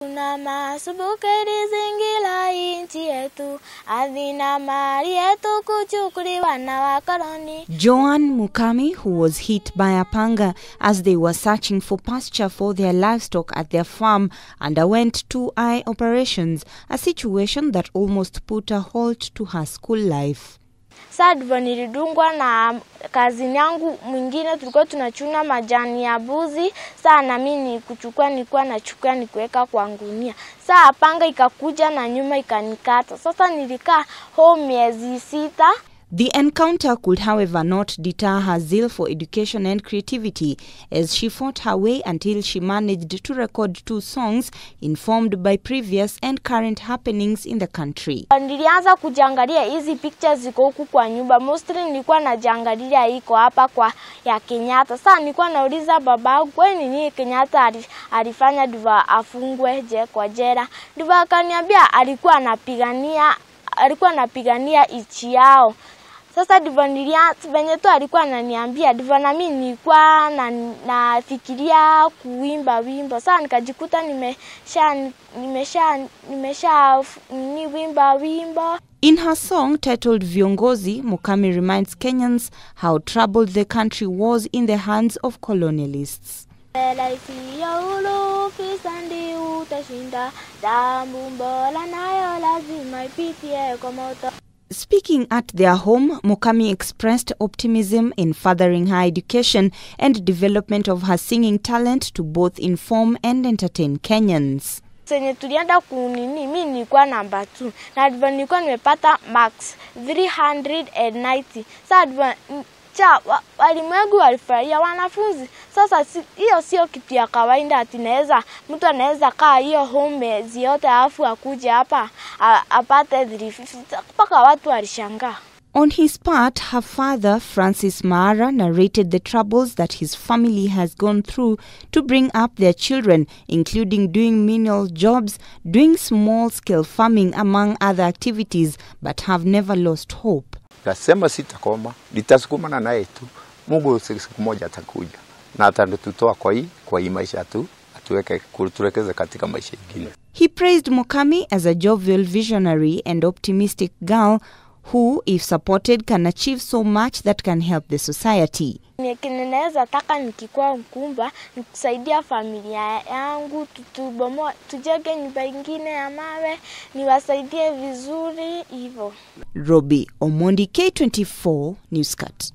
Kuna masubukeri zingila inchi yetu, adhina mali yetu kuchukuliwa na wakoloni. Joan Mukami, who was hit by a panga as they were searching for pasture for their livestock at their farm, underwent two eye operations, a situation that almost put a halt to her school life. Saa ndivyo nilidungwa na kazini yangu mwingine, tulikuwa tunachuna majani ya buzi. Saa na mimi ni kuchukua, nilikuwa nachukua nikuweka kwa ngunia. Saa panga ikakuja na nyuma ikanikata. Sasa nilikaa home miezi sita. The encounter could, however, not deter her zeal for education and creativity as she fought her way until she managed to record two songs informed by previous and current happenings in the country. Nilianza kujiangalia hizi pictures ziko huku kwa nyumba. Mostly nilikuwa najiangalia iko hapa kwa ya Kenyatta. Sasa nilikuwa nauliza babangu, kwani nini Kenyatta ali- alifanya ndivyo afungwe je kwa jela? Ndivyo akaniambia alikuwa anapigania alikuwa anapigania ichi yao. Sasa ndivyo nilia venye tu alikuwa ananiambia ndivyo na mimi nilikuwa na nafikiria kuimba wimbo. Sasa nikajikuta nimesha nimesha nimesha ni wimba wimbo. In her song titled Viongozi, Mukami reminds Kenyans how troubled the country was in the hands of colonialists. Raisi ya ulu fisandi utashinda, damu mbola nayo lazima ipitie kwa moto. Speaking at their home, Mukami expressed optimism in furthering her education and development of her singing talent to both inform and entertain Kenyans. Senye tulienda kunini, mi nilikuwa namba 2 na ndivyo nilikuwa nimepata max 390. Sasa ndivyo cha wa- walimwengu walifurahia wanafunzi. Sasa si- hiyo sio kitu ya kawaida, ati naweza mtu anaweza kaa hiyo home miezi yote alafu akuje hapa a- apate 350 mpaka watu walishangaa. On his part, her father, Francis Maara, narrated the troubles that his family has gone through to bring up their children, including doing menial jobs, doing small scale farming, among other activities, but have never lost hope. Nasema sitakoma, nitasukumana naye tu. Mungu siku moja atakuja na atatutoa kwa hii kwa hii maisha tu, atuweke turekeze katika maisha ingine. He praised Mukami as a jovial visionary and optimistic girl who, if supported, can achieve so much that can help the society. Ni- kenye naweza taka nikikuwa mkumba ni kusaidia familia yangu, tutubomoa, tujenge nyumba ingine ya mawe, niwasaidie vizuri hivyo. Robbie Omondi, K24 Newscut.